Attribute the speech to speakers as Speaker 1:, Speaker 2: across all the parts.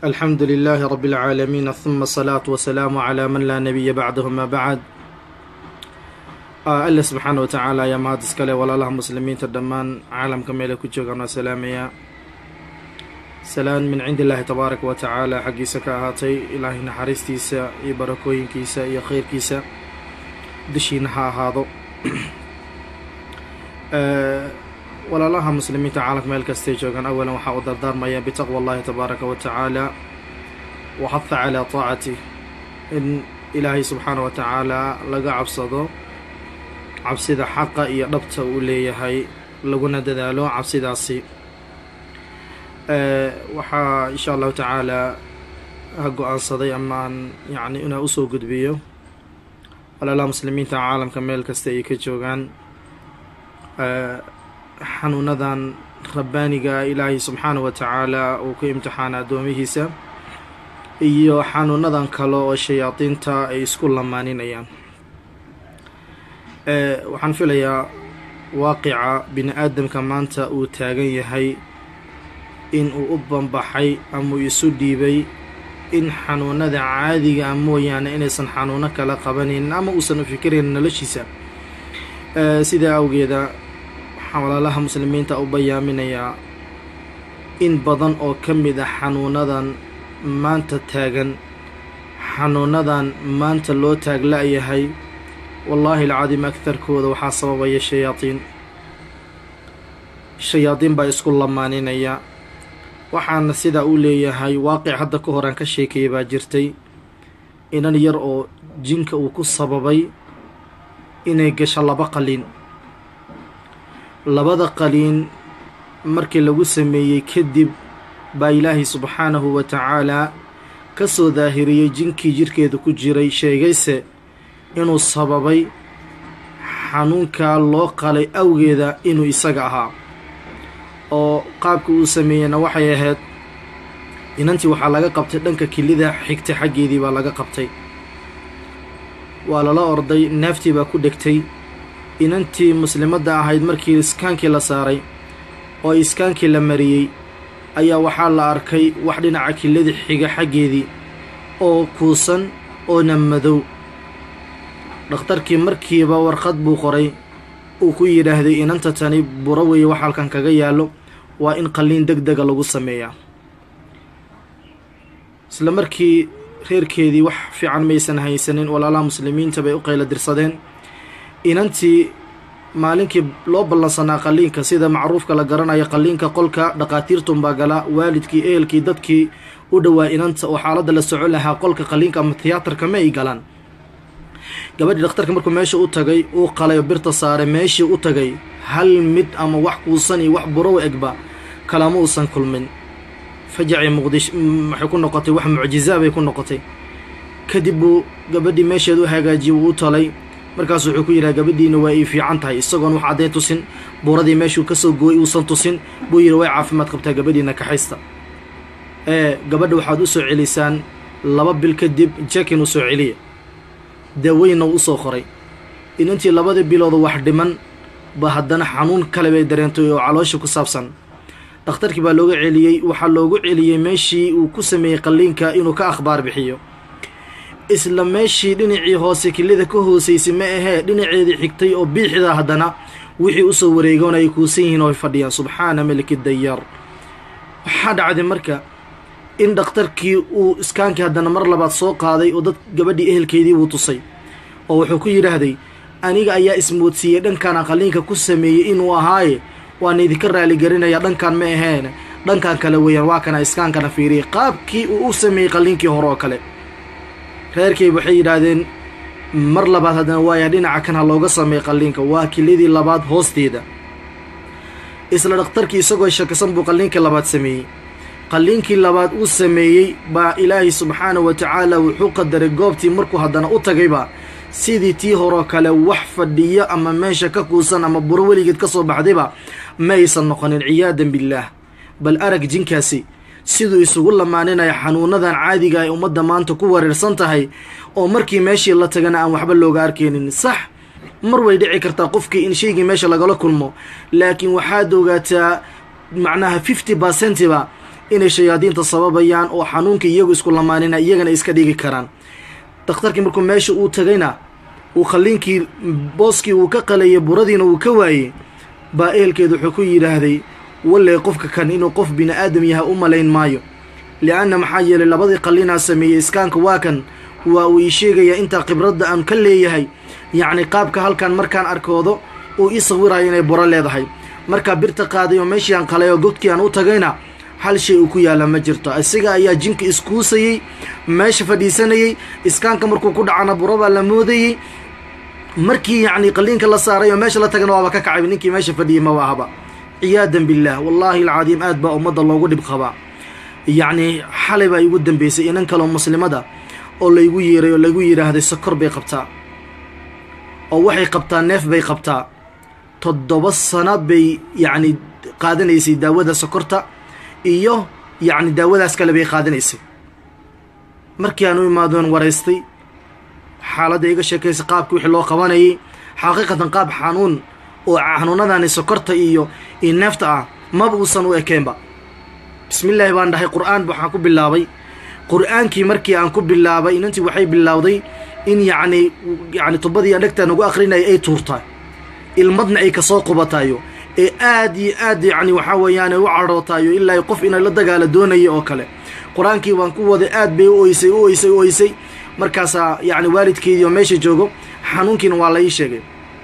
Speaker 1: alxamdu lilaahi rabi اlcaalamiin huma asalaatu wasalaamu calaa man laa nabiya bacdahu ma bacd alle subxaana wa tacaala ayaa mahad iskale walaalaha muslimiinta dhammaan caalamka meelay ku joogaan waa salaamayaa salaan min cindi illaahi tabaaraka wa tacaala xaggiisa ka ahaatay ilaahay naxariistiisa iyo barakooyinkiisa iyo khayrkiisa dushiina ha ahaado walaalaha muslimiinta caalamka meel kastay joogaan awalan waxaa u dardaarmaya bitaqwa allahi tabaaraka wa tacaala wa xaha calaa taacatih in ilaahay subxaana wa tacaala laga cabsado cabsida xaqa iyo dhabta uu leeyahay laguna dadaalo cabsidaasi waxaa insha allahu tacaala ha go-aansaday amaan yacni inaa usoo gudbiyo walaalaha muslimiinta caalamka meel kasta ay ka joogaan xanuunadan rabbaaniga ilaahay subxaana wa tacaala uu ku imtixaana addoomihiisa iyo xanuunadan kale oo shayaadiinta ay isku lamaaninayaan waxaan filayaa waaqica bini aadamka maanta uu taagan yahay in uu u banbaxay ama uu isu dhiibay in xanuunada caadiga a mooyaane inaysan xanuuno kala qabanin ama uusan u fikirayn noloshiisa sidaa awgeeda waxaan walaalaha muslimiinta u bayaaminayaa in badan oo ka mid ah xanuunadan maanta taagan xanuunadan maanta loo taagla-yahay wallaahi alcadiim agtarkooda waxaa sababaya shayaadiin shayaadiin baa isku lamaaninaya waxaana sidaa u leeyahay waaqic hadda ka hor aan ka sheekayay baa jirtay inan yar oo jinka uu ku sababay inay gasho laba qaliin labada qaliin markii lagu sameeyey kadib baa ilaahay subxaanahu wa tacaalaa ka soo daahiriyey jinkii jirhkeeda ku jiray sheegayse inuu sababay xanuunkaa loo qalay awgeeda inuu isaga ahaa oo qaabka uu sameeyeyna waxay ahayd inantii waxaa laga qabtay dhanka kilida xigta xaggeedii baa laga qabtay waa lala orday neeftii baa ku dhegtay inantii muslimadda ahayd markii iskaankii la saaray oo iskaankii la mariyey ayaa waxaa la arkay wax dhinaca kilada xiga xaggeedii oo kuusan oona madow dhakhtarkii markiiba warqad buu qoray uu ku yidhaahday inanta tani buro weeye wax halkan kaga yaallo waa in qalliin deg dega lagu sameeyaa isla markii reerkeedii wax fiican maysan haysanin walaalaha muslimiinta bay u qayla dirsadeen inantii maalinkii loo ballansanaa qalliinka sida macruufka la garanayo qalliinka qolka dhaqaatiirtunbaa gala waalidkii ehelkii dadkii u dhowaa inanta oo xaaladda la socon lahaa qolka qalliinka ama tiyaatarka ma ay galaan gabadhii dhakhtarka markuu meesha u tagay uu qalay oo birta saaray meeshii u tagay hal mid ama wax kuusan iyo wax burow egba kalama uusan kulmin fajacii muqdish waxay ku noqotay wax mucjizaa bay ku noqotay kadib buu gabadhii meesheeda u hagaajiyey wuu u talay markaas wuxuu ku yidhaha gabadhiina waa ii fiican tahay isagoon wax caddayn tusin buuradii meeshuu ka soo gooyey uusan tusin buu yidhi way caafimaad qabtaa gabadhiina kaxaysta ee gabadha waxaad u soo celisaan laba bil kadib jekin u soo celiya daaweynna uu usoo qoray inantii labadii bilooda wax dhiman ba haddana xanuun kale bay dareentay oo caloosha ku saabsan dhakhtarkii baa looga celiyey waxaa loogu celiyey meeshii uu ku sameeyey qalliinka inuu ka akhbaar bixiyo isla meeshii dhinacii hoose kilida ka hoosaysay ma ahee dhinaceedii xigtay oo biixda haddana wixii usoo wareegoon ay kuusan yihiin oo ay fadhiyaan subxaana meliki dayaar waxaa dhacday marka in dhakhtarkii uu iskaankii haddana mar labaad soo qaaday oo dad gabadhii ehelkeedii buu tusay oo wuxuu ku yidhaahday aniga ayaa ismoodsiiyey dhankaan qalliinka ku sameeyey inuu ahaaye waan idinka raaligarinayaa dhankan ma aheen dhankan kale weeyaan waa kana iskaankana fiiriyay qaabkii uu u sameeyey qalliinkii hore oo kale reerkay waxay yidhaahdeen mar labaad haddana waaya dhinaca kan ha looga sameeyey qalliinka waa kiladii labaad hoosteeda isla dhakhtarkii isagoo shakisan buu qalliinkii labaad sameeyey qalliinkii labaad uu sameeyey baa ilaahay subxaana wa tacaala wuxuu qadaray goobtii markuu haddana u tagayba sidii tii horoo kale wax fadhiyo ama meesha ka kuusan ama buro weligeed ka soo baxdayba ma aysan noqonin ciyaadan billaah bal arag jinkaasi siduu isugu lamaaninaya xanuunadan caadiga ay ummadda maanta ku wareersan tahay oo markii meeshii la tagana aan waxba looga arkaynin sax mar way dhici kartaa qofkii in shaygii meesha lagala kulmo laakiin waxaad ogaataa macnaha fifty percentiba inay shayaadiinta sababayaan oo xanuunka iyagu isku lamaanina iyagana iska dhigi karaan dakhtarkii markuu meesha uu tagayna uu qalliinkii booskii uu ka qalayay buradiina uu ka waayey baa ehelkeedu wuxuu ku yidhaahday walle qofka kan inuu qof bini aadam yahay u malayn maayo li'anna maxaa yeelay labadii qallinaa sameeyey iskaanka waa kan waa uu ii sheegayaa intaa khibradda aan ka leeyahay yacni qaabka halkan markaan arkoodo uu ii sawirayo inay buro leedahay markaa birta qaaday oo meeshii aan qalay oo godkii aan u tagayna hal shay uu ku yaalla ma jirto isaga ayaa jinka iskuusayey meesha fadhiisanayey iskaanka markuu ku dhacana buro baa la moodayey markii yacni qalliinka la saaray oo meesha la tagana waaba ka kacay ninkii meesha fadhiyey maba ahaba ciyaadan billaah wallaahi alcadiim aad baa ummadda loogu dhib qabaa yacni xalay baa igu dambeysay inan kaloo muslimada oo laygu yeeray oo laygu yidhaahday sokor bay qabtaa oo waxay qabtaa neef bay qabtaa toddoba sano bay yacni qaadanaysay daawada sokorta iyo yacni daawadaas kale bay qaadanaysay markii aan u imaadoon waraystay xaaladda iga sheekaysay qaabkii wixii loo qabanayay xaqiiqatan qaab xanuun oo xanuunadani sokorta iyo iyo neefta ah maba uusan u ekeenba bismillaahi baan dhahay qur-aan waxaan ku bilaabay qur-aankii markii aan ku bilaabay inantii waxay bilaawday in yacni yacni tubadii adhegtaan ugu akrinaya ay tuurtaa ilmadna ay kasoo qubatayo ee aad iyo aad yacni waxaa weeyaan u cadhootayo ilaa qof inay la dagaala doonaya oo kale qur-aankii waan ku waday aad bay u oysay u oysay u oysay markaasaa yacni waalidkeedii oo meesha joogo xanuunkiina waa la ii sheegay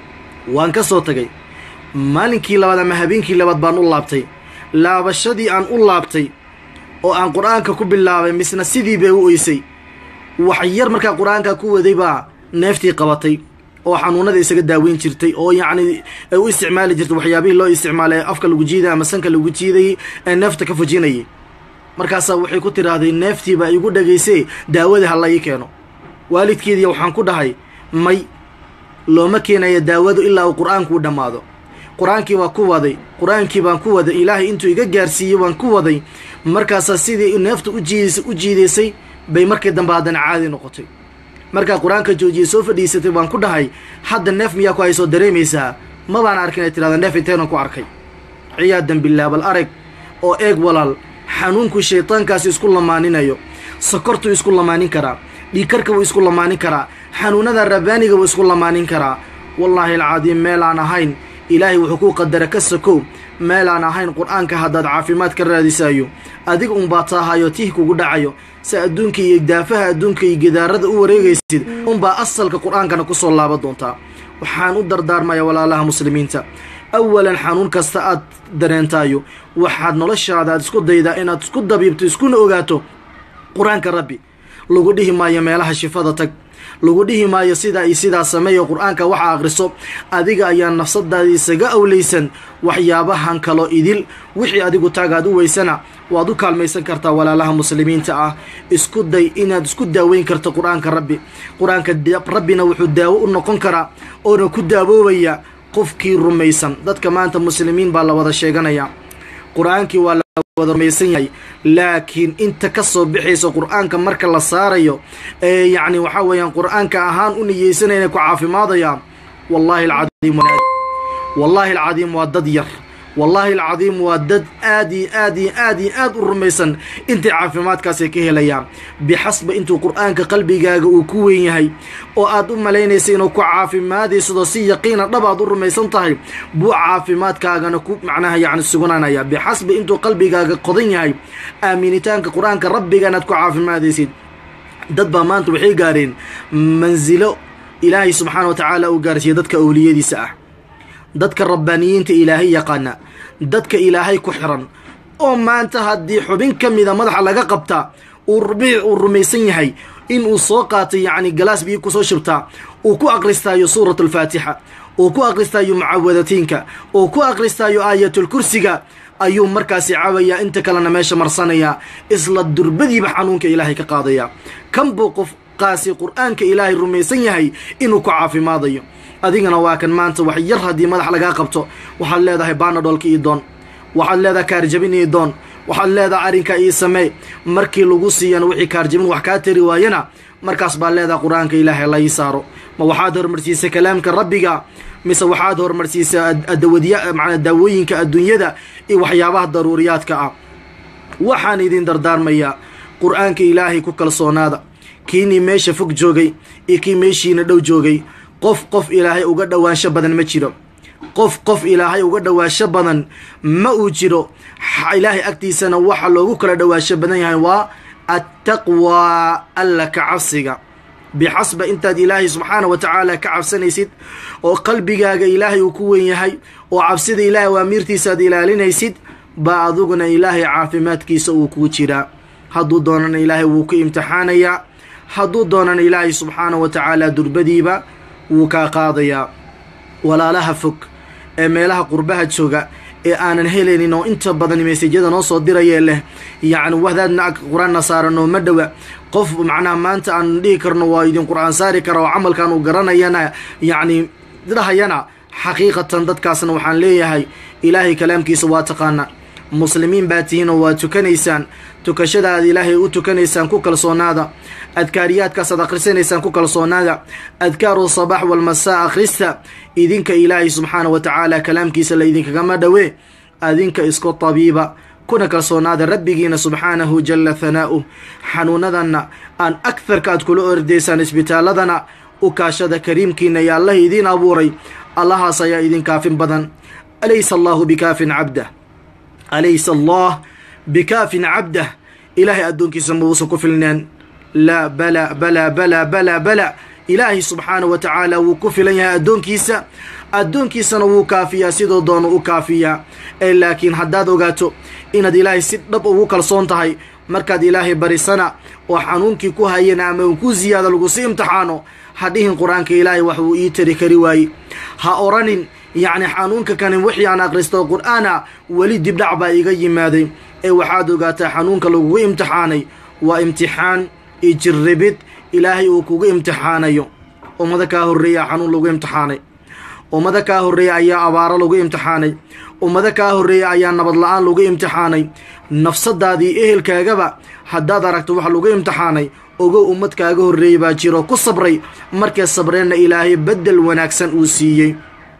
Speaker 1: waan ka soo tagay maalinkii labaad ama habeenkii labaad baan u laabtay laabashadii aan u laabtay oo aan qur-aanka ku bilaabay misna sidii bay u oysay wax yar markaa qur-aanka ku waday baa neeftii qabatay oo xanuunada isaga daaweyn jirtay oo yacni ay u isticmaali jirtay waxyaabihii loo isticmaalay afka lagu jiiday ama sanka lagu jiidayay ee neefta ka fujinayay markaasaa waxay ku tidhaahday neeftii baa igu dhagaysee daawadii ha la ii keeno waalidkeedii waxaan ku dhahay may looma keenaya daawadu ilaa uu qur-aanku u dhammaado qur-aankii waa ku waday qur-aankii baan ku waday ilaahay intuu iga gaarsiiyey waan ku waday markaasaa sidii neefta u jiidaysay u jiidaysay bay markii dambe haddana caadi noqotay markaa qur-aanka joojiyey soo fadhiisatay waan ku dhahay hadda neef miyaa ku haysoo dareemaysaa ma baan arkin ay tidhahda neef intaynan ku arkay ciyaadan billaah bal arag oo eeg walaal xanuunku shaydaankaasi isku lamaaninayo sokortuu isku lamaanin karaa dhiikarka wuu isku lamaanin karaa xanuunada rabbaaniga wuu isku lamaanin karaa wallaahi alcadiim meelaan ahayn ilaahay wuxuu kuu qadara ka sokow meelaan ahayn qur-aanka haddaad caafimaad ka raadisayo adiga unbaa taahayo tih kugu dhacayo si adduunka iyo daafaha adduunka iyo gidaarada u wareegaysid unbaa asalka qur-aankana ku soo laaban doontaa waxaan u dardaarmaya walaalaha muslimiinta awalan xanuun kasta aad dareentaayo waxaad noloshaada aad isku daydaa inaad isku dabiibto iskuna ogaato qur-aanka rabbi lagu dhihi maayo meelaha shifada tag lagu dhihi maayo sidaa iyo sidaa sameeyo qur-aanka waxa akhriso adiga ayaa nafsadaada isaga awlaysan waxyaabahan kaloo idil wixii adigu taagaad u weysana waad u kaalmaysan kartaa walaalaha muslimiinta ah isku day inaad isku daaweyn karto qur-aanka rabbi qur-aanka rabbina wuxuu daawo u noqon karaa oona ku daawoobaya qofkii rumaysan dadka maanta muslimiin baa la wada sheeganaya qur-aankii waa la wada rumaysan yahay laakiin inta ka soo bixaysa qur-aanka marka la saarayo ee yacni waxaa weeyaan qur-aanka ahaan u niyeysanaya inay ku caafimaadayaan wallaahi alcadiim wallaahi alcadiim waa dad yar wallaahi alcadiim waa dad aad iyo aad iyo aad iyo aad u rumaysan intay caafimaadkaasay ka helayaan bixasba intuu qur-aanka qalbigaaga uu ku weyn yahay oo aad u malaynaysa inuu ku caafimaadaysadoo si yaqiina dhab aad u rumaysan tahay buu caafimaadkaagana ku macnaha yacni sugnanaya bixasba intuu qalbigaaga qodan yahay aaminitaanka qur-aanka rabbiga inaad ku caafimaadaysid dad baa maanta waxay gaareen mansilo ilaahay subxaana wa tacaala uu gaarsiiyey dadka owliyadiisa ah dadka rabbaaniyiinta ilaahay yaqaana dadka ilaahay ku xiran oo maanta haddii xubin ka mida madaxa laga qabtaa uu rubiic uu rumaysan yahay inuu soo qaatay yacni galaas biyo kusoo shubtaa uu ku akhristaayo suurat alfaatixa uu ku akhristaayo mucaawadatiinka uu ku akhristaayo aayatulkursiga ayuu markaasi cabayaa inta kalena meesha marsanayaa isla durbadiiba xanuunka ilaahay ka qaadaya kan buu qofkaasi qur-aanka ilaahay rumaysan yahay inuu ku caafimaadayo adigana waa kan maanta wax yar haddii madax lagaa qabto waxaad leedahay baanadhoolka ii doon waxaad leedahay kaarjabin ii doon waxaad leedahay arrinka ii samee markii lagu siiyana wixii kaarjabin wax kaa tari waayana markaas baa leedahay qur-aanka ilaahay la ii saaro ma waxaad horumarsiisay kalaamka rabbiga mise waxaad horumarsiisay adawadiya macnaa daawooyinka adduunyada iyo waxyaabaha daruuriyaadka ah waxaan idin dardaarmayaa qur-aanka ilaahay ku kalsoonaada kiinii meesha fog joogay iyo kii meeshiina dhow joogay qof qof ilaahay uga dhowaansho badan ma jiro qof qof ilaahay uga dhowaansho badan ma uu jiro ilaahay agtiisana waxa loogu kala dhowaansho badan yahay waa attaqwaa alla ka cabsiga bixasba intaad ilaahay subxaana wa tacaala ka cabsanaysid oo qalbigaaga ilaahay uu ku wen yahay oo cabsida ilaahay waamiirtiisaaad ilaalinaysid baa aduguna ilaahay caafimaadkiisa uu kuu jiraa hadduu doonana ilaahay wuu ku imtixaanayaa hadduu doonana ilaahay subxaana wa tacaala durbadiiba wuu kaa qaadayaa walaalaha fog ee meelaha qurbaha jooga ee aanan helaynin oo inta badan meesajyada noo soo dirayee leh yacni wahdaadna qur-aanna saaranoo ma dhowa qof macnaha maanta aan dhihi karno waa idin qur-aan saari kara oo camalkan uu garanayana yacni dhahayana xaqiiqatan dadkaasna waxaan leeyahay ilaahay kalaamkiisa waa taqaana muslimiin baa tihiin oo waa tukanaysaan tukashadaad ilaahay u tukanaysaan ku kalsoonaada adkaariyaadkaasaad akhrisanaysaan ku kalsoonaada adkaaru sabaax walmasaa akhrista idinka ilaahay subxaana wa tacaala kalaamkiisa la idinkagama dhowe adinka isku tabiiba kuna kalsoonaada rabbigiina subxaanahu jala hanaa'uh xanuunadanna aan agharka aad kula ordaysaan isbitaaladana u kaashada kariimkiina iyo allah idiin abuuray allahaas ayaa idin kaafin badan alaysa allahu bikaafin cabdah alaysa allah bikaafin cabdah ilaahay addoonkiisa mauusan ku filneen laa bala bala bala bala bala ilaahay subxaana wa tacaala wuu ku filan yahay addoonkiisa addoonkiisana wuu kaafiyaa sidoo doona u kaafiyaa ee laakiin haddaad ogaato inaad ilaahay si dhab ugu kalsoon tahay markaad ilaahay barisana oo xanuunkii ku hayana ama uu ku siyaada lagusi imtixaano ha dhihin qur-aanka ilaahay wax uu ii tari kari waaye ha oranin yacni xanuunka kanin wixii aan akhristo qur-aana weli dibdhac baa iga yimaaday ee waxaad ogaataa xanuunka lagugu imtixaanay waa imtixaan iyo jirribid ilaahay uu kugu imtixaanayo ummado kaa horreeya xanuun lagu imtixaanay ummado kaa horreeya ayaa abaaro lagu imtixaanay ummado kaa horreeya ayaa nabad la-aan lagu imtixaanay nafsadaadii ehelkaagaba haddaad aragto wax lagu imtixaanay ogow ummad kaaga horreeyey baa jiro ku sabray markay sabreenna ilaahay beddel wanaagsan uu siiyey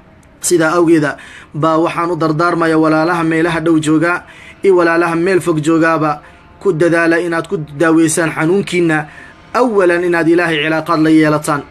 Speaker 1: sidaa awgeeda baa waxaan u dardaarmaya walaalaha meelaha dhow joogaa iyo walaalaha meel fog joogaaba ku dadaala inaad ku daaweysaan xanuunkiina awalan inaad ilaahay cilaaqaad la yeelataan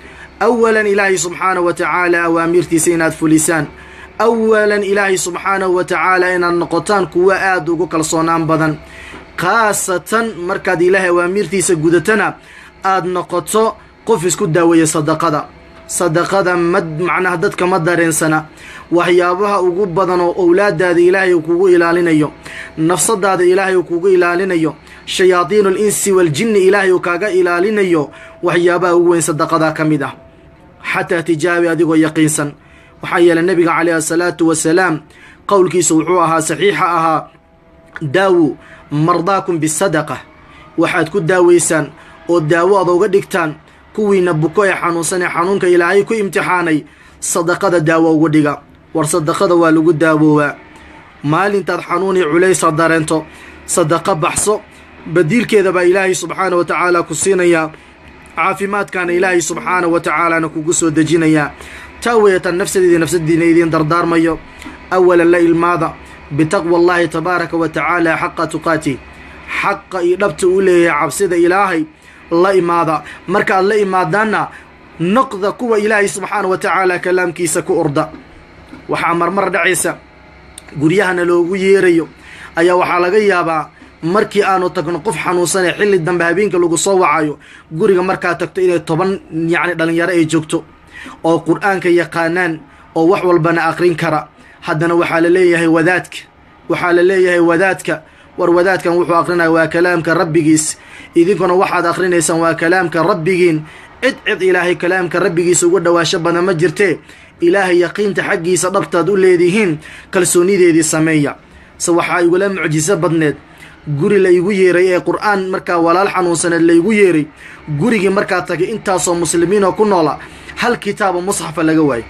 Speaker 1: awalan ilaahay subxaana wa tacaala awaamiirtiisa inaad fulisaan awalan ilaahay subxaanahu wa tacaala inaad noqotaan kuwo aada ugu kalsoonaan badan khaasatan markaad ilaahay awaamiirtiisa gudatana aada noqoto qof isku daaweeya sadaqada sadaqada ma macnaha dadka ma dareensana waxyaabaha ugu badan oo owlaadaada ilaahay uu kugu ilaalinayo nafsadaada ilaahay uu kugu ilaalinayo shayaadiinu al insi waaljinni ilaahay uu kaaga ilaalinayo waxyaabaha ugu weyn sadaqadaa ka mid ah xataa tijaabi adigoo yaqiinsan waxaa yeelay nebiga calayhi asalaatu wasalaam qowlkiisa wuxuu ahaa saxiixa ahaa daawu mardaakum bisadaqa waxaad ku daaweysaan oo daawo ad uga dhigtaan kuwiina buko ee xanuunsan ee xanuunka ilaahay ku imtixaanay sadaqada daawo ugu dhiga war sadaqada waa lagu daawoobaa maalintaad xanuunii culaysa dareento sadaqo baxso badiilkeeda baa ilaahay subxaana wa tacaala ku siinayaa caafimaadkaana ilaahay subxaana wa tacaalana kugu soo dejinayaa taa weeyatan nafsadeedii nafsadiina idiin dardaarmayo awalan la ilmaada bitaqwa allahi tabaaraka wa tacaala xaqa tuqaatih xaqa iyo dhabta uu leeyahay cabsida ilaahay la imaada markaad la imaadaanna noqda kuwa ilaahay subxaana wa tacaala kalaamkiisa ku orda waxaa marmar dhacaysa guryahana loogu yeerayo ayaa waxaa laga yaabaa markii aanu tagno qof xanuunsanee xilli dambe habeenka lagu soo wacayo guriga markaad tagto inay toban yacni dhallinyaro ay joogto oo qur-aanka yaqaanaan oo wax walbana aqrin kara haddana waxaa la leeyahay wadaadka waxaa la leeyahay wadaadka war wadaadkan wuxuu aqrinaya waa kalaamka rabbigiis idinkuna waxaad akhrinaysaan waa kalaamka rabbigiin cid cid ilaahay kalaamka rabbigiisa uga dhawaasho badan ma jirtee ilaahay yaqiinta xaggiisa dhabtaad u leedihiin kalsoonideedii sameeya se waxaa igula mucjiso badneed guri la igu yeeray ee qur-aan markaa walaal xanuunsaneed la igu yeeray gurigii markaa tagay intaasoo muslimiinoo ku noola hal kitaabo musxafa laga waayo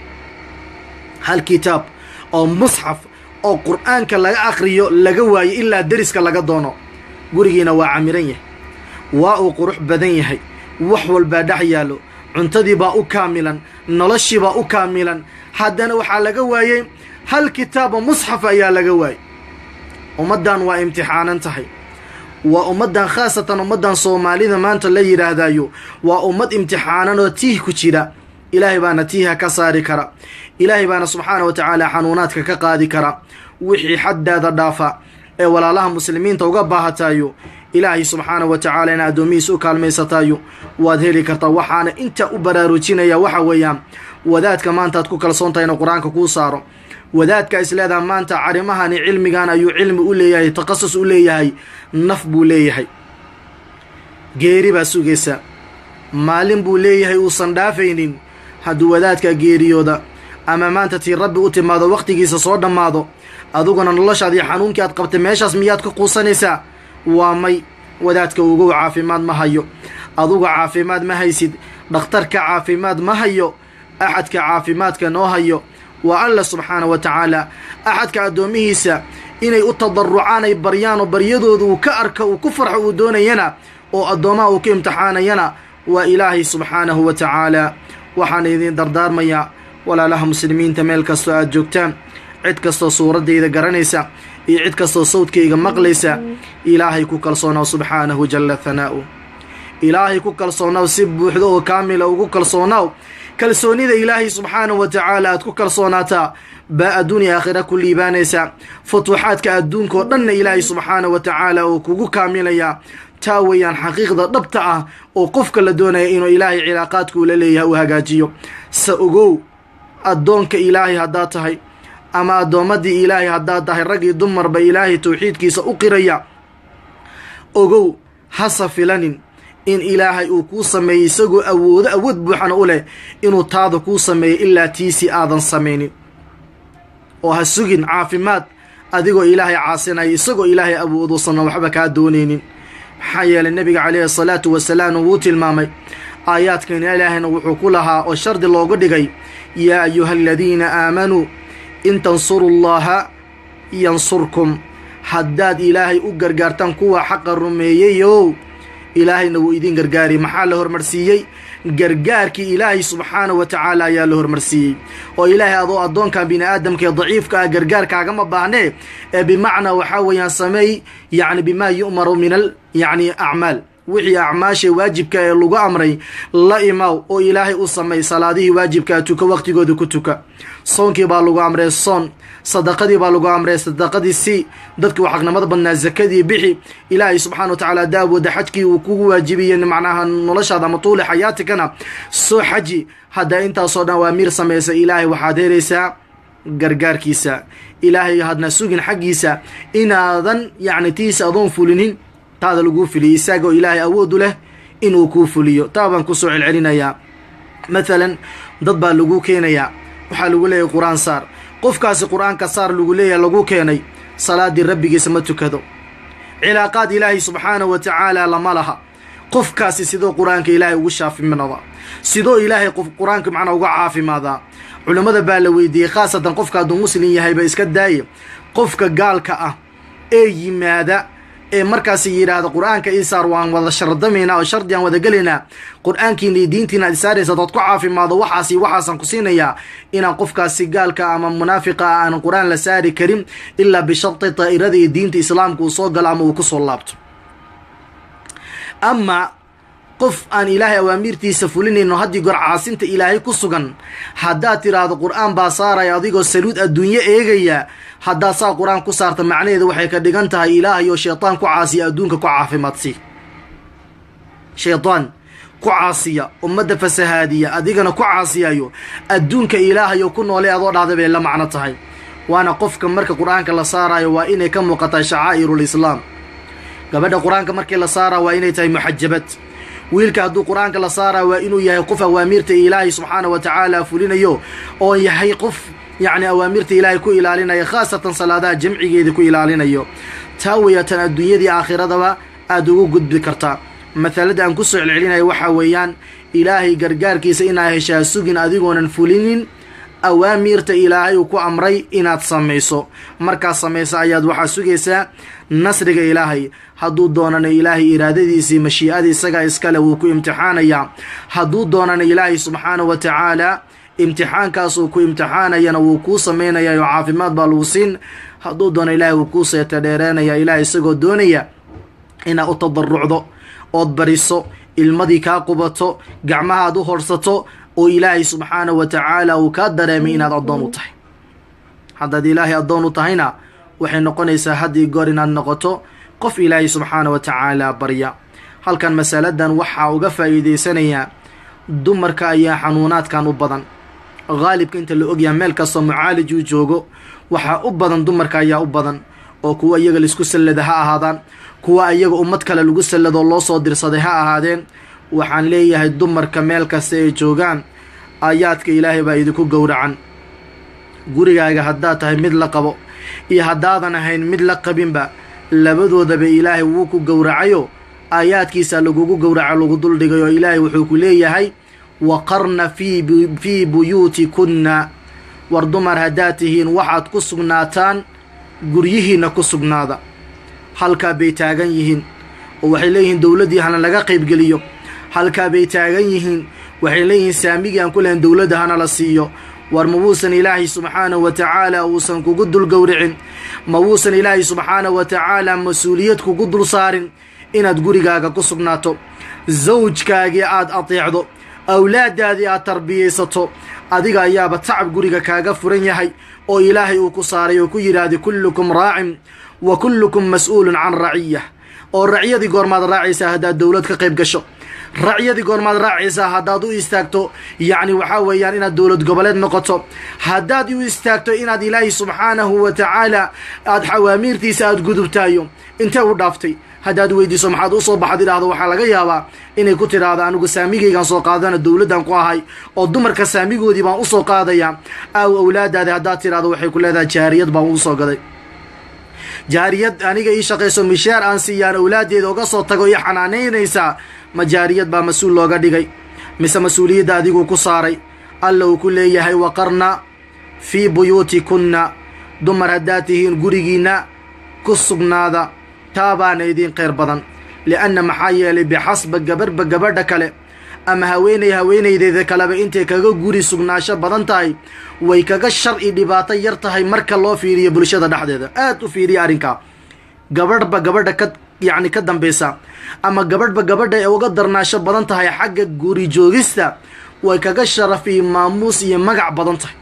Speaker 1: hal kitaab oo musxaf oo qur-aanka laga akhriyo laga waayo ilaa deriska laga doono gurigiina waa camiran yahay waa uu qurux badan yahay wax walbaa dhex yaallo cuntadiibaa u kaamilan noloshiibaa u kaamilan haddana waxaa laga waayey hal kitaabo musxaf ayaa laga waayey ummaddan waa imtixaanan tahay waa ummaddan khaasatan ummaddan soomaalida maanta la yidhaahdayo waa ummad imtixaanan oo tiih ku jira ilaahay baana tiiha ka saari kara ilaahay baana subxaana wa tacaala xanuunaadka ka qaadi kara wixii xaddaada dhaafa ee walaalaha muslimiinta uga baahatayo ilaahay subxaana wa tacaala in addoomihiisa u kaalmaysatayo waad heli kartaa waxaana inta u baraarujinaya waxa weeyaan wadaadka maanta aad ku kalsoon tahay inuu qur-aanka kuu saaro wadaadka isleedaha maanta carimahani cilmigan ayuu cilmi u leeyahay takhasus u leeyahay naf buu leeyahay geeri baa sugaysa maalin buu leeyahay uusan dhaafaynin hadduu wadaadka geeriyooda ama maanta tii rabbi u timaado wakhtigiisa soo dhammaado adiguna noloshaadii xanuunkii aad qabtay meeshaas miyaad ka quusanaysaa waa may wadaadka ugow caafimaad ma hayo aduga caafimaad ma haysid dhakhtarka caafimaad ma hayo axadka caafimaadka noo hayo waa alla subxaana wa tacaala axadka addoomihiisa inay u tadarucaan ay baryaan oo baryadooda uu ka arka uu ku farxo uu doonayana oo addoomaha uu ka imtixaanayana waa ilaahay subxaanahu wa tacaala waxaan idiin dardaarmayaa walaalaha muslimiinta meel kastoo aad joogtaan cid kastoo suuraddayda garanaysa iyo cid kastoo sawdkayga maqlaysa ilaahay ku kalsoonaw subxaanahu jalla hanaa'u ilaahay ku kalsoonaw si buuxdo oo kaamila ugu kalsoonaw kalsoonida ilaahay subxaanahu wa tacaala aad ku kalsoonaataa baa adduun iyo aakhira ku liibaanaysa futuuxaadka adduunkaoo dhanna ilaahay subxaanahu wa tacaala uu kugu kaamilayaa taa weeyaan xaqiiqda dhabta ah oo qofka la doonaya inuu ilaahay cilaaqaadka ula leeyahay uu hagaajiyo se ogow addoonka ilaahay haddaad tahay ama addoommadii ilaahay haddaad tahay raggii dumarba ilaahay towxiidkiisa u qiraya ogow hasa filanin in ilaahay uu kuu sameeyey isagoo awoodo awood buuxana u leh inuu taada kuu sameeyo ilaa tiisii aadan samaynin oo ha sugin caafimaad adigoo ilaahay caasinaya isagoo ilaahay awooduusanna waxba kaa doonaynin maxaa yeelay nebiga calayhi asalaatu wasalaam wuu tilmaamay aayaadkan ilaahayna wuxuu ku lahaa oo shardi loogu dhigay yaa ayuha aladiina aamanuu in tansuru llaha yansurkum haddaad ilaahay u gargaartaan kuwa xaqa rumeeyeyow ilaahayna wuu idiin gargaari maxaa la hormarsiiyey gargaarkii ilaahay subxaana wa tacaala ayaa la hormarsiiyey oo ilaahay adoo addoonkan bini aadamka ee daciifka ah gargaarkaagama baahnee ee bimacnaa waxaa weeyaan sameey yacni bimaa yu'maru min al yacni acmaal wixii acmaasha waajibka ee lagu amray la imaw oo ilaahay u samay salaadihii waajibkaa tuka waqtigooda ku tuka soonkii baa lagu amray soon sadaqadii baa lagu amray sadaqadii si dadkii xaqnimada badnaa zakadii bixi ilaahay subxana wa tacaala daawooda xajkii uu kugu waajibiyey macnaha noloshaada ama tuuli xayaatikana soo xaji haddaa intaasoo dhan awaamiir samaysa ilaahay waxaad helaysaa gargaarkiisa ilaahay hadna sugin xaggiisa inaadan yacni tiisa adoon fulinin taada laguu filiyay isaagoo ilaahay awoodu leh inuu kuu fuliyo taa baan kusoo celcelinayaa mathalan dad baa lagu keenayaa waxaa lagu leeyahay qur-aan saar qofkaasi qur-aanka saar lagu leeyahay lagu keenay salaadii rabbigiisa ma tukado cilaaqaad ilaahay subxaanahu wa tacaala lama laha qofkaasi sidoo qur-aanka ilaahay ugu shaafiminada sidoo ilaahay qof qur-aanka macnaa uga caafimaadaa culimmada baa la weydiiyey khaasatan qofka hadduu muslim yahayba iska daaye qofka gaalka ah ee yimaada ee markaas yidhaahda qur-aanka isaar waan wada shardamaynaa oo shardi aan wada gelaynaa qur-aankiina iyo diintiina ad isaaraysa dood ku caafimaado waxaasi waxaasaan ku siinayaa inaan qofkaasi gaalka ama munaafiqa ah aan qur-aan la saari karin ilaa bisharti daa'irada iyo diinta islaamka uu soo galo ama uu kusoo laabto ama qof aan ilaahay awaamiirtiisa fulinayno haddii goor caasinta ilaahay ku sugan haddaad tiraahdo qur-aan baa saaraya adigoo saluud adduunyo eegaya haddaad saa qur-aan ku saarta macnaheedu waxay ka dhigan tahay ilaahayoo shaytaan ku caasiya adduunka ku caafimaadsi shaytaan ku caasiya ummadda fasahaadiya adigana ku caasiyayo adduunka ilaahayo ku noolay adoo dhahda bay la macno tahay waana qofka marka qur-aanka la saarayo waa inay ka muuqataa shacaa'irul islaam gabadha qur-aanka markii la saaraya waa inay tahay muxajabad wiilka hadduu qur-aanka la saaraya waa inuu yahay qof awaamiirta ilaahay subxaana wa tacaala fulinayo oo yahay qof yacni awaamirta ilaahay ku ilaalinaya khaasatan salaadaha jamcigeeda ku ilaalinayo taa weeyatan adduunyadii aakhiradaba aada ugu gudbi kartaa mahalada aan kusoo celcelinaya waxaa weeyaan ilaahay gargaarkiisa inaad heshaa sugin adigoonan fulinin awaamiirta ilaahay uu ku amray inaad samayso markaad samayso ayaad waxaa sugaysaa nasriga ilaahay hadduu doonana ilaahay iraadadiisii mashii'ada isagaa iskale wuu ku imtixaanayaa hadduu doonana ilaahay subxaana wa tacaala imtixaankaasuu ku imtixaanayana wuu kuu samaynayaa oo caafimaad baa lagu siin hadduu doono ilaahay wuu kuu seeta dheereenaya ilaah isagoo doonaya inaad u tadarucdo ood bariso ilmadii kaa qubato gacmahaad u horsato oo ilaahay subxaanahu wa tacaala uu kaa dareemay inaad addoon u tahay haddaad ilaahay addoon u tahayna waxay noqonaysaa haddii goor inaad noqoto qof ilaahay subxaanahu wa tacaala barya halkan masaladan waxaa uga faa'iidaysanayaa dumarka ayaa xanuunaadkan u badan haalibka inta la ogyaha meel kastoo mucaalij uu joogo waxaa u badan dumarka ayaa u badan oo kuwa iyaga laisku sallada ha ahaadaan kuwa iyaga ummad kale lagu salladoo loo soo dirsaday ha ahaadeen waxaan leeyahay dumarka meel kasta ay joogaan aayaadka ilaahay baa idinku gowracan gurigaaga haddaad tahay mid la qabo iyo haddaadan ahayn mid la qabinba labadoodaba ilaahay wuu ku gowracayo aayaadkiisa lagugu gowraco lagu duldhigay oo ilaahay wuxuu ku leeyahay waqarna fii fii buyuutikunna war dumar haddaad tihiin waxaad ku sugnaataan guryihiinna ku sugnaada halkaa bay taagan yihiin oo waxay leeyihiin dowladdii hana laga qaybgeliyo halkaa bay taagan yihiin waxay leeyihiin saamigii aan ku lahayn dowladda hana la siiyo war ma wuusan ilaahay subxaanahu wa tacaala uusan kugu dul gowricin ma wuusan ilaahay subxaanahu wa tacaala mas-uuliyad kugu dul saarin inaad gurigaaga ku sugnaato sawjkaagii aad ateecdo awlaaddaadii aad tarbiyaysato adiga ayaaba tacab guriga kaaga furan yahay oo ilaahay uu ku saaray oo ku yidhaahday kullukum raacin wa kullukum mas-uulun can raciyah oo racyadii goormaad raacaysaa haddaad dowlad ka qayb gasho racyadii goormaad raacaysaa haddaad u istaagto yacni waxaa weeyaan inaad dowlad goboleed noqoto haddaad u istaagto inaad ilaahay subxaanahu wa tacaala aada xawaamiirtiisa aada gudubtaayo intee u dhaaftay haddaad weydiiso maxaad usoo baxad idhaahdo waxaa laga yaabaa inay ku tidhaahdo anigu saamigaygaan soo qaadana dowladdan ku ahay oo dumarka saamigoodii baan usoo qaadaya aaw awlaadaadi haddaad tidhahdo waxay ku leedahay jaariyad baan ugu soo gaday jaariyad aniga ii shaqayso mishaar aan siiyaan awlaaddeeda uga soo tago iyo xanaanaynaysaa ma jaariyad baa mas-uul looga dhigay mise mas-uuliyadda adiguu ku saaray alla uu ku leeyahay waqarna fii buyuutikunna dumar haddaad tihiin gurigiinna ku sugnaada taabaana idiin khayr badan li'anna maxaa yeelay bixasba gabarhba gabadha kale ama haweenay haweenaydeeda kaleba intay kaga guri sugnaasho badan tahay way kaga shar i dhibaato yar tahay marka loo fiiriyo bulshada dhexdeeda aad u fiiriya arrinkaa gabadhba gabadha ka yacni ka dambaysa ama gabadhba gabadha ay uga darnaasho badan tahay xagga guri joogista way kaga sharaf iyo maamuus iyo magac badan tahay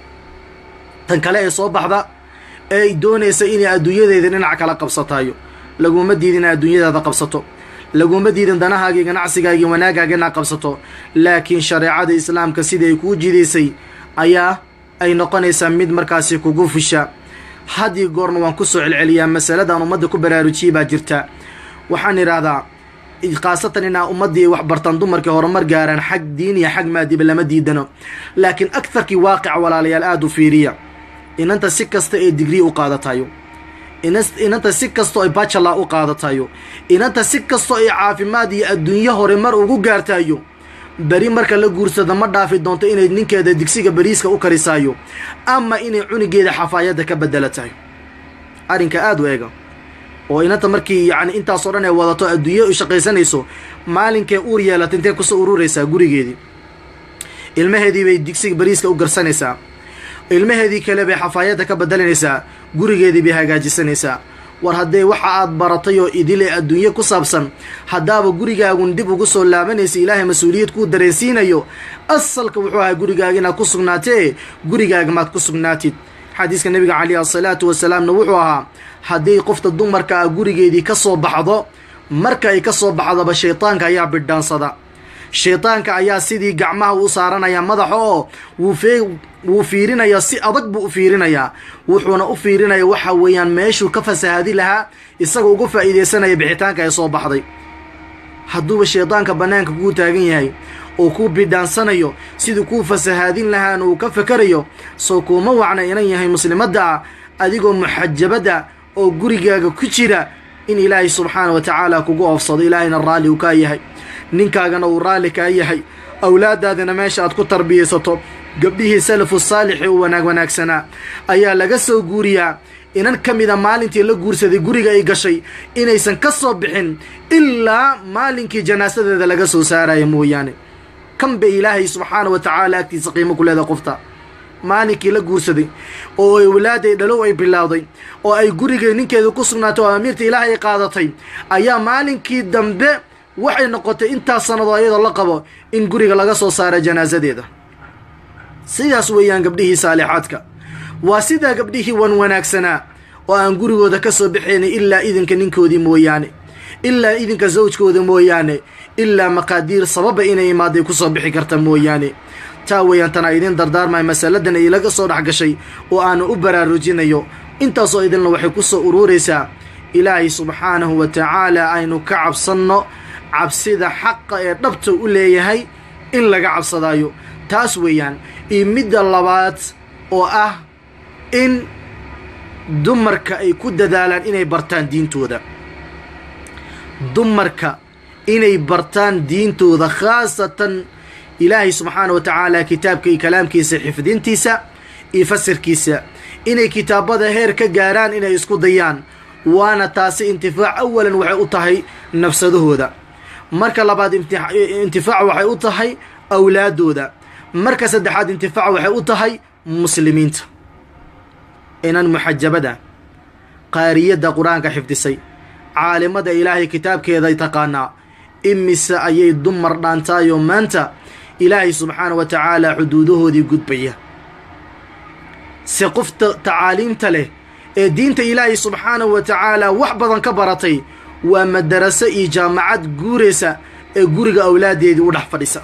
Speaker 1: tan kale ee soo baxda ee ay doonaysa inay adduunyadeeda dhinac kala qabsatayo laguma diidin inaad adduunyadaada qabsato laguma diidin danahaagii ganacsigaagii wanaagaaga inaad qabsato laakiin shareecada islaamka siday kuu jidaysay ayaa ay noqonaysaa mid markaasi kugu fusha haddii goorna waan ku soo celceliyaa masaladan ummadda ku baraarujiyey baa jirta waxaan idhaahdaa khaasatan inaa ummaddii wax bartaan dumarkii horumar gaaraan xag diin iyo xag maadiba lama diidano laakiin agtarkii waaqica walaalayaal aada u fiiriya inanta si kasta ee digrii u qaadatayo inanta si kastoo ay bachala u qaadatayo inanta si kastoo ay caafimaad iyo adduunyo hore mar ugu gaartayo beri marka la guursado ma dhaafi doonto inay ninkeeda digsiga beriiska u karisaayo ama inay cunigeeda xafaayadda ka bedelatayo arrinka aada u eega oo inanta markii yacni intaasoo dhan ay wadato adduunyo u shaqaysanayso maalinkee uur yeelata intee kusoo ururaysaa gurigeedii ilmaheedii bay digsiga beriiska u garsanaysaa ilmaheedii kale bay xafaayadda ka bedelanaysaa gurigeedii bay hagaajisanaysaa war haddee waxa aad baratay oo idile adduunyo ku saabsan haddaaba gurigaagun dib ugu soo laabanaysa ilaahay mas-uuliyad kuu dareensiinayo asalka wuxuu ahaa gurigaaga inaad ku sugnaatee gurigaaga maad ku sugnaatid xadiiska nebiga calayhi asalaatu wasalaamna wuxuu ahaa haddii qofta dumarka ah gurigeedii ka soo baxdo marka ay ka soo baxdoba shaydaanka ayaa bidhaansada shaydaanka ayaa sidii gacmaha u saaranaya madaxa oo wuu fee wuu fiirinayaa si adag buu u fiirinayaa wuxuuna u fiirinaya waxa weeyaan meeshuu ka fasahaadi lahaa isagoo uga faa'iidaysanaya bixitaanka ay soo baxday hadduuba shaydaanka bannaanka kuu taagan yahay oo kuu bidhaansanayo siduu kuu fasahaadin lahaana uu ka fakarayo soo kuuma wacna inan yahay muslimadda ah adigoo muxajabadda oo gurigaaga ku jira in ilaahay subxaana wa tacaala kugu oofsado ilaahayna raalli uu kaa yahay ninkaagana uu raalli kaa yahay awlaadaadana meesha aad ku tarbiyaysato gabdhihii salafu saalixi u wanaag wanaagsanaa ayaa laga soo guuriyaa inan ka mida maalintii la guursaday guriga ay gashay inaysan ka soo bixin ilaa maalinkii janaasadeeda laga soo saaraya mooyaane kan bay ilaahay subxaana wa tacaala agtiisa qiimo ku leedahay qofta maalinkii la guursaday oo awlaaday dhalow ay bilowday oo ay gurigay ninkeeda ku sugnaatay oo amiirta ilaahay ay qaadatay ayaa maalinkii dambe waxay noqotay intaas sanadoo iyadoo la qabo in guriga laga soo saara janaasadeeda sidaas weeyaan gabdhihii saalixaadka waa sidaa gabdhihii wan wanaagsanaa oo aan gurigooda ka soo baxaynay ilaa idinka ninkoodii mooyaane ilaa idinka sawjkooda mooyaane ilaa maqaadiir sababa inay imaaday ku soo bixi karta mooyaane taa weeyaan tanaa idin dardaarmaya masaladan ay laga soo dhex gashay oo aanu u baraarujinayo intaasoo idinna waxay ku soo uruuraysaa ilaahay subxaanahu wa tacaala aynu ka cabsanno cabsida xaqa ee dhabta u leeyahay in laga cabsadaayo taas weeyaan iyo midda labaad oo ah in dumarka ay ku dadaalaan inay bartaan diintooda dumarka inay bartaan diintooda khaasatan ilaahay subxaana wa tacaala kitaabka iyo kalaamkiisa xifdintiisa iyo fasirkiisa inay kitaabada heer ka gaaraan inay isku dayaan waana taasi intifaac awalan waxay u tahay nafsadahooda marka labaad intifaac waxay u tahay awlaadooda marka saddexaad intifaac waxay u tahay muslimiinta inan muxajabada qaariyadda qur-aanka xifdisay caalimada ilaahay kitaabkeeday taqaanaa imise ayay dumar dhaantaayoo maanta ilaahay subxaana wa tacaala xuduudahoodii gudbaya se qofta tacaaliimta leh ee diinta ilaahay subxaanahu wa tacaala wax badan ka baratay waa madaraso iyo jaamacad guuraysa ee guriga awlaadeedii u dhex fadhisa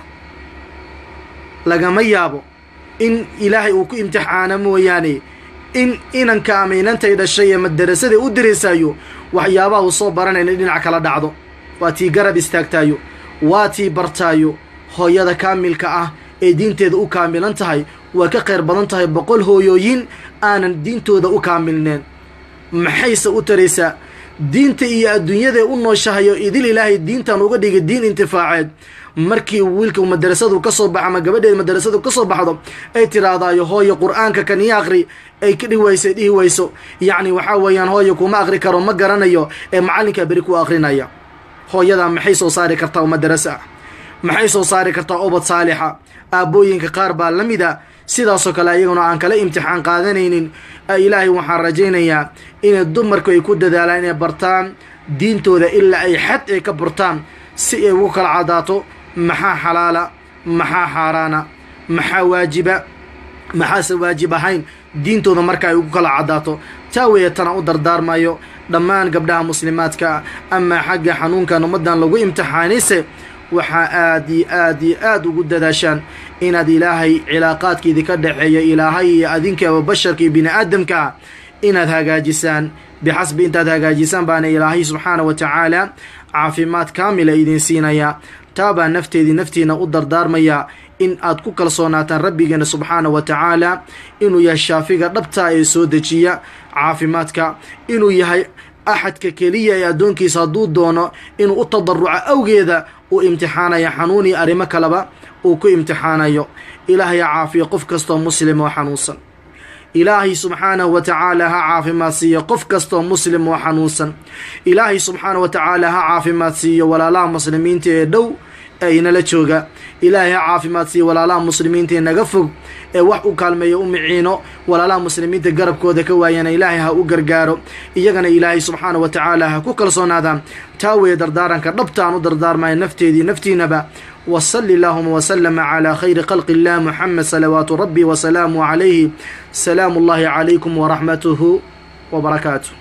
Speaker 1: lagama yaabo in ilaahay uu ku imtixaano mooyaane in inanka ama inantay dhashay ee madarasaday u diraysaayo waxyaabaha uu soo baranayna dhinac kala dhacdo waa tii garab istaagtaayo waa tii bartaayo hooyada kaamilka ah ee diinteeda u kaamilan tahay waa ka khayr badan tahay boqol hooyooyin aanan diintooda u kaamilneen maxayse u taraysaa diinta iyo adduunyadae u nooshahayo idil ilaahay diintan uga dhigay diin intifaaceed markii wiilka madarasadu ka soo baxa ama gabadheed madarasadu ka soo baxdo ay tirahdaayo hooyo qur-aanka kan ii aqri ay ka dhihi wayso dhihi wayso yacni waxaa weeyaan hooyo kuma aqri karo ma garanayo ee macallinkaa beri ku aqrinaya hooyadaa maxay soo saari kartaa oo madarasa ah maxay soo saari kartaa obad saalixa aabbooyinka qaar baa la mid a sidaasoo kale ayaguna aan kala imtixaan qaadanaynin ilaahay waxaan rajaynayaa inay dumarku ay ku dadaalaan inay bartaan diintooda ilaa ay xad ay ka bartaan si ay ugu kala cadaato maxaa xalaala maxaa xaaraana maxaa waajiba maxaase waajib ahayn diintooda marka ay ugu kala caddaato taa weeye tana u dardaarmayo dhammaan gabdhaha muslimaadka amaa xagga xanuunkan ummaddan lagu imtixaanayse waxaa aad iyo aad iyo aad ugu dadaashaan inaad ilaahay cilaaqaadka idinka dhexeeya ilaahay iyo adinkaaba basharka iyo bini aadamka inaad hagaajisaan bixasbi intaad hagaajisaan baana ilaahay subxaana wa tacaala caafimaad kaamila idin siinayaa taabaa nafteedii naftiina u dardaarmayaa in aad ku kalsoonaataan rabbigeena subxaana wa tacaala inuu yahay shaafiga dhabtaa ee soo dejiya caafimaadka inuu yahay axadka keliya ee addoonkiisa hadduu doono inuu u tadaruco awgeeda uu imtixaanaya xanuun iyo arrimo kaleba uu ku imtixaanayo ilaahay ha caafiyo qof kastoo muslim oo xanuunsan ilaahay subxaanahu wa tacaala ha caafimaad siiyo qof kastoo muslim oo xanuunsan ilaahay subxaanahu wa tacaala ha caafimaad siiyo walaalaha muslimiinta ee dhow ee inala jooga ilaahay ha caafimaad siiyo walaalaha muslimiinta ee naga fog ee wax u kaalmeeya u miciino walaalaha muslimiinta garabkooda ka waayana ilaahay ha u gargaaro iyagana ilaahay subxaana wa tacaala ha ku kalsoonaadaan taa weeye dardaaranka dhabtaan u dardaarmaya nafteedii naftiinaba وصل اللهم وسلم على خير خلق الله محمد صلوات ربي وسلامه عليه سلام الله عليكم ورحمته وبركاته